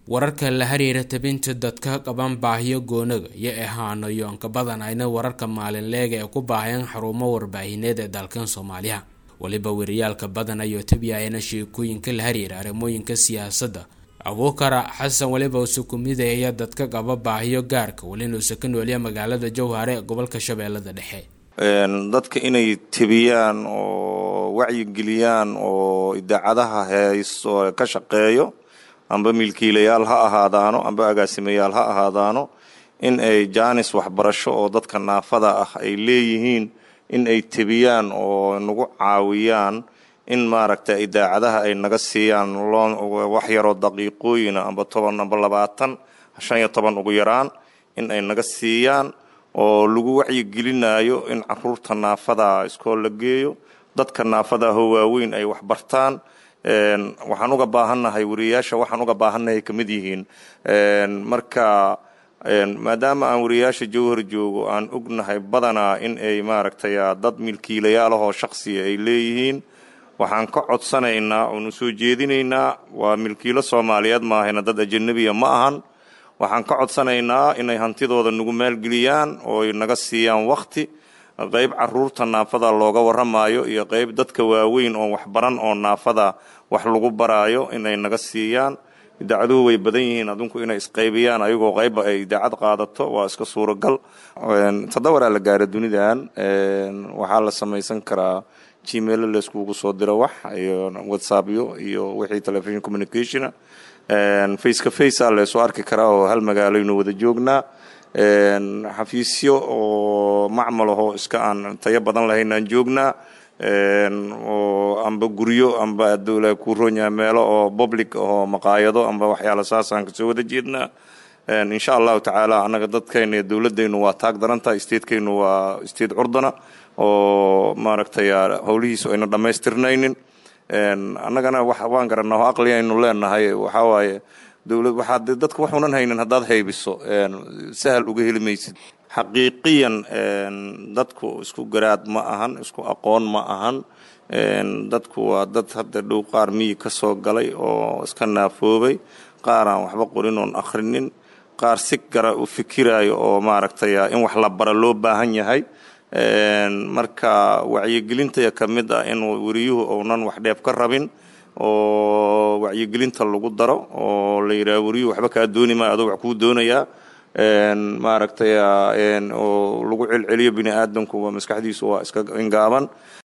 wararka la xiriira tabinta dadka qaban baahiyo goonaga iyo ahaano yoonka badanayna wararka maalinleega ee ku baahayaan xarumo warbaahineed ee dalkan soomaaliya weliba weriyaalka badanayo tabiyayana sheekooyinka la xiriira arrimooyinka siyaasadda abuukara xasan weliba uuse ku midaya dadka qaba baahiyo gaarka welina uuse ka nooliya magaalada jowhare ee gobolka shabeellada dhexe dadka inay tebiyaan oo wacyigeliyaan oo idaacadaha heeso ka shaqeeyo amba milkiilayaal ha ahaadaano amba agaasimayaal ha ahaadaano in ay jaanis waxbarasho oo dadka naafada ah ay leeyihiin in ay tebiyaan oo nagu caawiyaan in maaragta idaacadaha ay naga siiyaan wax yaroo daqiiqooyina amba toban amba labaatan shan iyo toban ugu yaraan in ay naga siiyaan oo lagu wacyigelinayo in caruurta naafada iskool la geeyo dadka naafadaho waaweyn ay waxbartaan waxaan uga baahannahay wariyayaasha waxaan uga baahannahay ka mid yihiin marka maadaama aan wariyayaasha jowhar joogo aan ognahay badanaa in ay maaragtay dad milkiilayaalahoo shaksiya ay leeyihiin waxaan ka codsanaynaa oonu soo jeedinaynaa waa milkiilo soomaaliyeed maahayna dad ajanabiya ma ahan waxaan ka codsanaynaa inay hantidooda nagu maalgeliyaan oo ay naga siiyaan wakti qayb caruurta naafada looga warramaayo iyo qayb dadka waaweyn oo waxbaran oo naafada wax lagu baraayo inay naga siiyaan idaacaduhu way badan yihiin adinku inay isqaybiyaan ayagoo qaybba ay idaacad qaadato waa iska suuragal toddobaraa la gaara dunidan waxaa la samaysan karaa gmail layskugu soo diro wax iyo whatsappyo iyo wixii television communicationa face ka face a laysoo arki karaa oo hal magaalaynu wada joognaa xafiisyo oo macmal ahoo iska aan tayo badan lahaynaan joognaa oo amba guryo amba adula ku ronya meelo oo public ahoo maqaayado amba waxyaala saasaan kasoo wada jeednaa insha allahu tacaala annaga dadkayna iyo dowladaynu waa taag darantaha statekaynu waa state curdana oo maaragtay howlihiisu ayna dhammaystirnaynin annagana waan garanaa oo aqli aynu leenahay waxaa waaye dowlad waxaad dadka waxuunan haynin haddaad haybiso sahal uga heli maysid xaqiiqiyan dadku isku garaad ma ahan isku aqoon ma ahan dadku waa dad hadda dhow qaar miyi ka soo galay oo iska naafoobay qaar aan waxba qorin oon akhrinin qaar si gara u fikiraayo oo maaragtay in wax la bara loo baahan yahay marka wacyigelintaya ka mid ah in weriyuhu uunan wax dheef ka rabin oo wacyigelinta lagu daro oo la yidhaha weriyuhu waxba kaa dooni maayo adoo wax kuu doonayaa maaragtay oo lagu celceliyo bini aadamku waa maskaxdiisu waa iska ingaaban